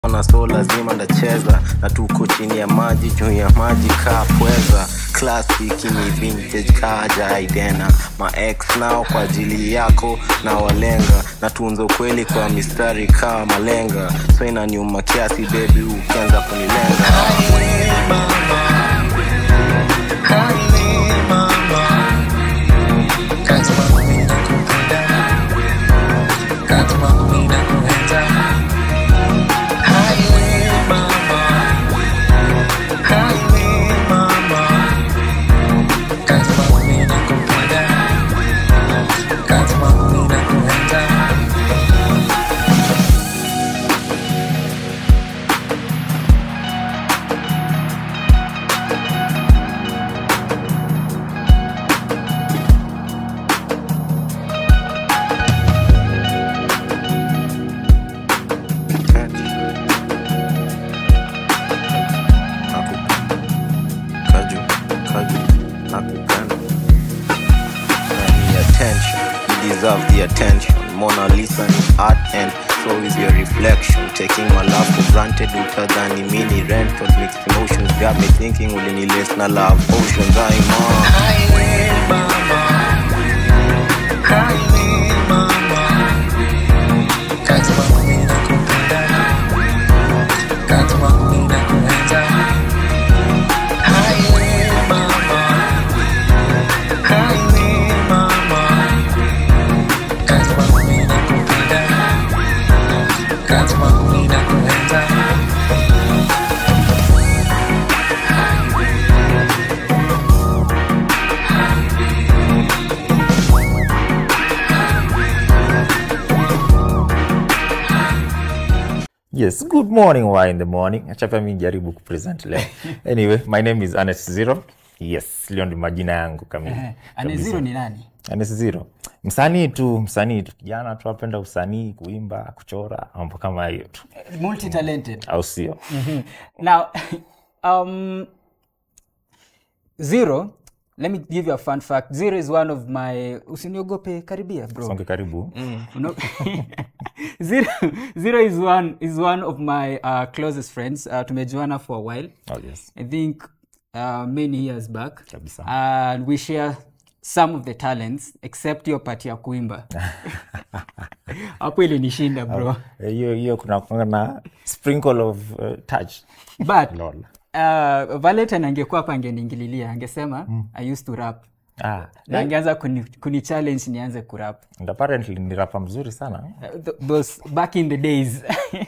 na so lazima ndacheza na tuko chini ya maji juu ya maji kaa pweza classic ni vintage kaja idena ma ex nao kwa ajili yako na walenga na tunza ukweli kwa mistari kaa malenga so inaniuma kiasi bebi ukianza kunilenga Kaju, kaju, nakupenda. Na ni attention, you deserve the attention. Mona Lisa ni art and so is your reflection. Taking my love for granted utadhani mini rent of mixed emotions got me thinking ulinilace na love oceans I'm on. yes good morning wa in the morning acha pia mi jaribu kupresent leo anyway my name is anes zero yes leo ndi majina yangu kamili aneziro ni nani anes zero msanii tu msanii tu kijana tu apenda usanii kuimba kuchora mambo kama hiyo tu multi talented au sio now um zero let me give you a fun fact zero is one of my usiniogope karibia bro songe karibu No. zero, zero is one is one of my uh, closest friends uh, tumejuana for a while oh, yes i think uh, many years back Kabisa. and we share some of the talents except hiyo pati ya kuimba hapo ilinishinda bro Eh, hiyo hiyo kuna kuna na sprinkle of uh, touch but lol uh, valentine angekuwa hapa angeniingililia angesema i used to rap ah na angeanza kuni, kuni challenge nianze kurap and apparently ni rapa mzuri sana Uh, th- those back in the days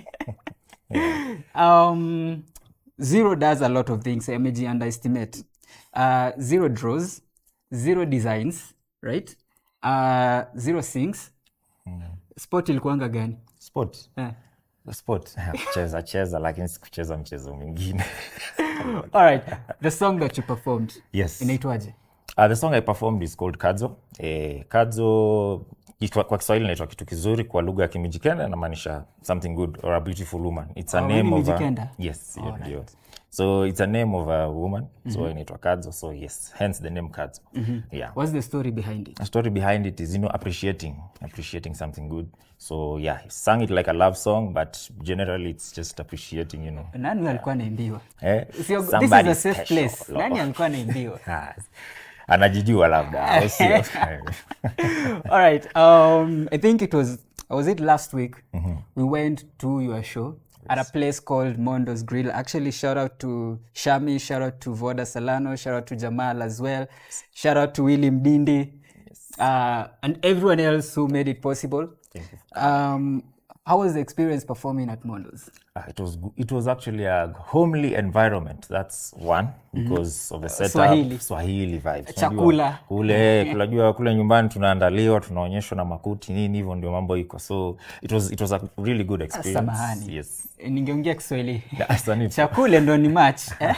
um, zero does a lot of things ameji underestimate uh, zero draws zero designs right uh, zero sings sport ilikuanga gani sport eh. sport kucheza cheza lakini sikucheza mchezo mwingine all right the song that you performed yes inaitwaje Uh, the song I performed is called Kadzo. Eh, Kadzo kitwa- kwa Kiswahili inaitwa kitu kizuri, kwa lugha ya Kimijikenda inamaanisha something good or a beautiful woman. It's a Oh, name really of a, Mijikenda? yes, hiyo ndio. So it's a name of a woman. So inaitwa Kadzo. So yes, hence the name Kadzo. Yeah. what's the story behind it The story behind it is you know appreciating appreciating something good. So yeah, he sang it like a love song, but generally it's just appreciating, you know. nani alikuwa anaimbiwa Eh, Sio- this is somebody a safe special. place nani alikuwa anaimbiwa Ah, anajijua labda au sio? all right um i think it was was it last week we went to your show at a place called mondo's grill actually shout out to shami shout out to voda salano shout out to jamal as well shout out to willy mdindi uh, and everyone else who made it possible um how was the experience performing at mondo's Uh, it was go- it was actually a homely environment that's one because of the setup Swahili. swahili vibes Chakula. Unajua, kule kunajua kule nyumbani tunaandaliwa tunaonyeshwa na makuti nini hivyo ndio mambo iko so it was it was a really good experience samahani yes ningeongea kiswahili Asante. chakule ndo ni match eh?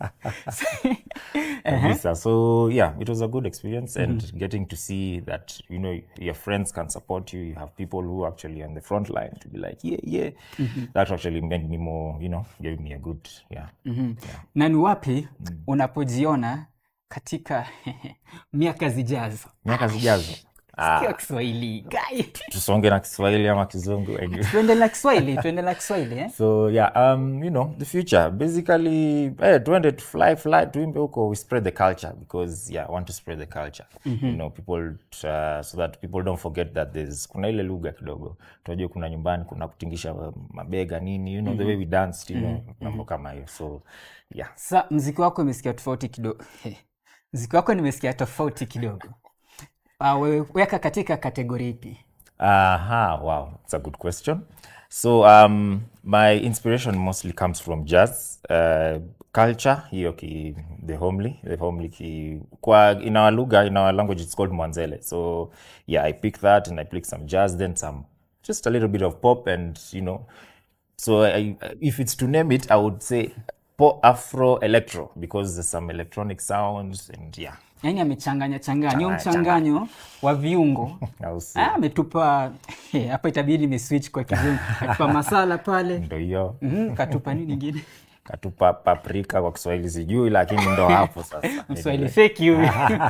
kabisa so yeah it was a good experience and getting to see that you know your friends can support you you have people who are actually on the front line to be like yeah yeah that actually made me more you know gave me a good yeah, yeah. na ni wapi unapojiona katika miaka zijazo miaka zijazo Sikia kiswahili guy tusonge na kiswahili ama kizungu anyway. tuende na kiswahili tuende na kiswahili eh? so yeah um you know the future basically eh, tuende to fly fly tuimbe huko we spread the culture because yeah i want to spread the culture you know people uh, so that people don't forget that there's kuna ile lugha kidogo tunajua kuna nyumbani kuna kutingisha uh, mabega nini you know the way we danced you know mambo kama hiyo so yeah sa mziki wako imesikia tofauti kidogo mziki wako nimesikia tofauti kidogo uh, we- weka katika kategori ipi Aha, wow, it's a good question. So, um, my inspiration mostly comes from jazz uh, culture, hiyo ki, the homely, the homely ki, kwa, in our lugha, in our language, it's called Mwanzele. So, yeah, I pick that and I pick some jazz, then some, just a little bit of pop and, you know, so I, if it's to name it, I would say pop, Afro, electro, because there's some electronic sounds and yeah. yaani amechanganya changanya hiyo Changanya, mchanganyo wa viungo I'll say. Ah, ametupa hapa itabidi nimeswitch kwa kizungu katupa masala pale Ndo hiyo. Mhm, katupa nini ingine katupa paprika kwa kiswahili sijui lakini ndo hapo sasa mswahili fake you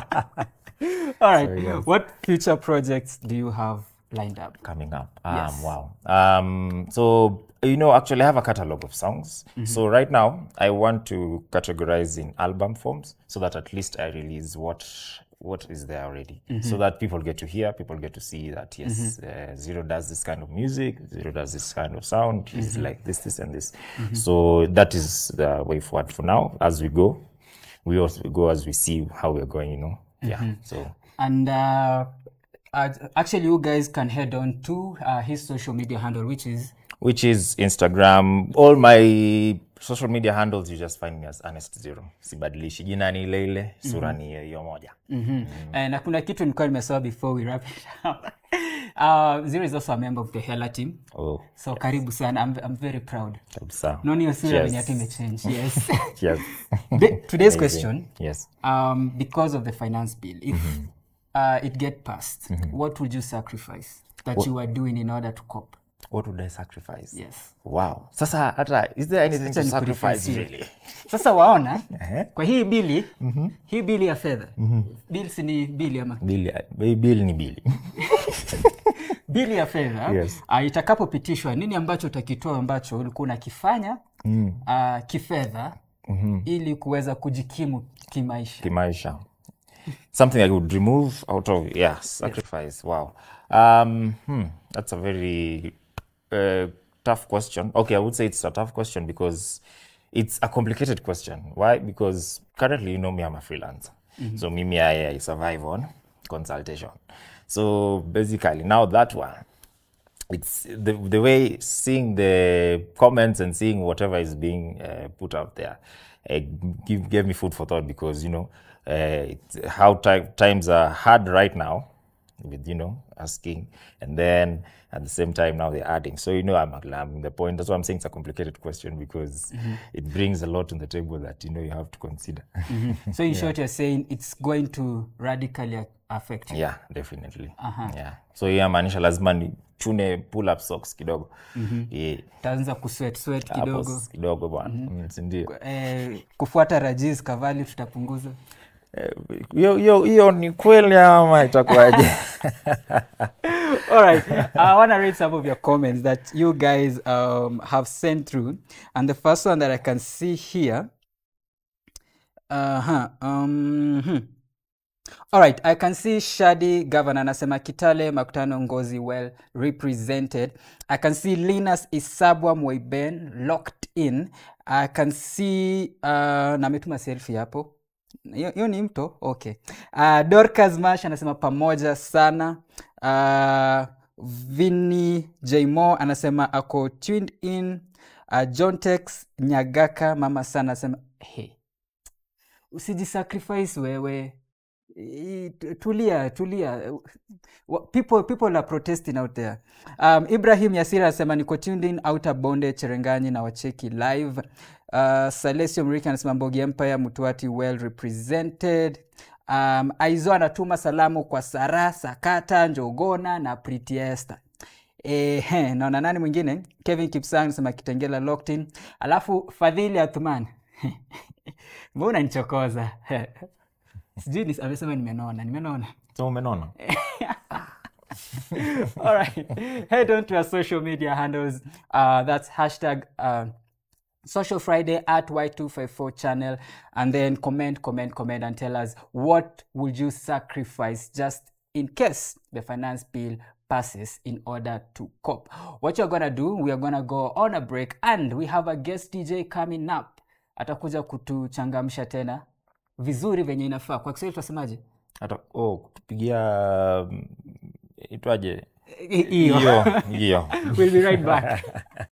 all right yes. what future projects do you have lined up coming up um, Yes. wow um, so you know actually i have a catalog of songs so right now i want to categorize in album forms so that at least i release what what is there already so that people get to hear people get to see that yes uh, zero does this kind of music zero does this kind of sound he's like this this and this so that is the way forward for now as we go we also go as we see how we're going you know yeah so and uh, uh, actually you guys can head on to uh, his social media handle which is which is Instagram. All my social media handles, you just find me as Honest Zero. Sibadilishi jina ni ile ile, sura ni hiyo hiyo moja. mm-hmm. uh, na kuna kitu nilikuwa nimesema before we wrap it up uh, zero is also a member of the hela team Oh, so karibu sana I'm, I'm very proud kabisa. naona hiyo sura Cheers. venye hata imechange yes Yes. The- today's question Yes. um, because of the finance bill if uh, it get passed what would you sacrifice that you are doing in order to cope What would I sacrifice? yes Wow. Sasa hata is there anything to Acha sacrifice nikurefacie. really? sasa waona Ehe. kwa hii bili hii bili ya fedha bills ni bili ama Bili, bei bili ni bili. bili ya fedha Yes. uh, itakapopitishwa nini ambacho utakitoa ambacho ulikuwa unakifanya mm. uh, kifedha mm-hmm. ili kuweza kujikimu kimaisha Kimaisha. Something I would remove out of yeah, sacrifice. Wow. Um, hmm, that's a very uh, tough question. Okay, I would say it's a tough question because it's a complicated question. Why? Because currently, you know me, I'm a freelancer. So mimi, I, I survive on consultation. So basically, now that one, it's the the way seeing the comments and seeing whatever is being uh, put out there uh, give gave me food for thought because you know uh, it, how ti- times are hard right now with you know asking and then at the same time now they're adding so you know i'm, I'm the point that's why i'm saying it's a complicated question because it brings a lot on the table that you know you have to consider so in short you're saying it's going to radically affect you yeah definitely yeah so yeah maanisha lazima ni chune pull up socks kidogo yeah. utaanza kuswet swet Hapo kidogo s- kidogo bwana Mm, si ndio eh, kufuata rajis kavali tutapunguza Eh, hiyo hiyo hiyo ni kweli ama itakuwaje All right. I want to read some of your comments that you guys um, have sent through. And the first one that I can see here. Uh huh. Um, hmm. All right. I can see Shadi Governor anasema Kitale Makutano Ngozi well represented. I can see Linus Isabwa Moiben locked in. I can see uh, na ametuma selfie hapo hiyo hiyo ni mto okay uh, dorcas mash anasema pamoja sana uh, vini jmo anasema ako tuned in uh, john tex nyagaka mama sana anasema hey, usijisacrifice wewe I- tu- tulia tulia Wa- people, people are protesting out there um, ibrahim yasira anasema niko tuned in outer bonde cherenganyi na wacheki live uh, salesio mriki anasema mbogi empire mtuati well represented um, aizo anatuma salamu kwa sara sakata njogona na pritiesta Ehe, naona nani mwingine kevin kipsang anasema kitengela locked alafu fadhili athman mbona unanichokoza sijui ni- amesema nimenona nimenona so umenona All right. Head on to our social media handles. Uh, that's hashtag uh, Social Friday at Y254 channel. And then comment, comment, comment, and tell us what would you sacrifice just in case the finance bill passes in order to cope. What you're gonna do, we are gonna go on a break and we have a guest DJ coming up. Atakuja kutuchangamsha tena vizuri venye inafaa. Kwa Kiswahili tunasemaje? hata oh, kutupigia mm, itwaje Hiyo. hiyo hiyo We'll be right back.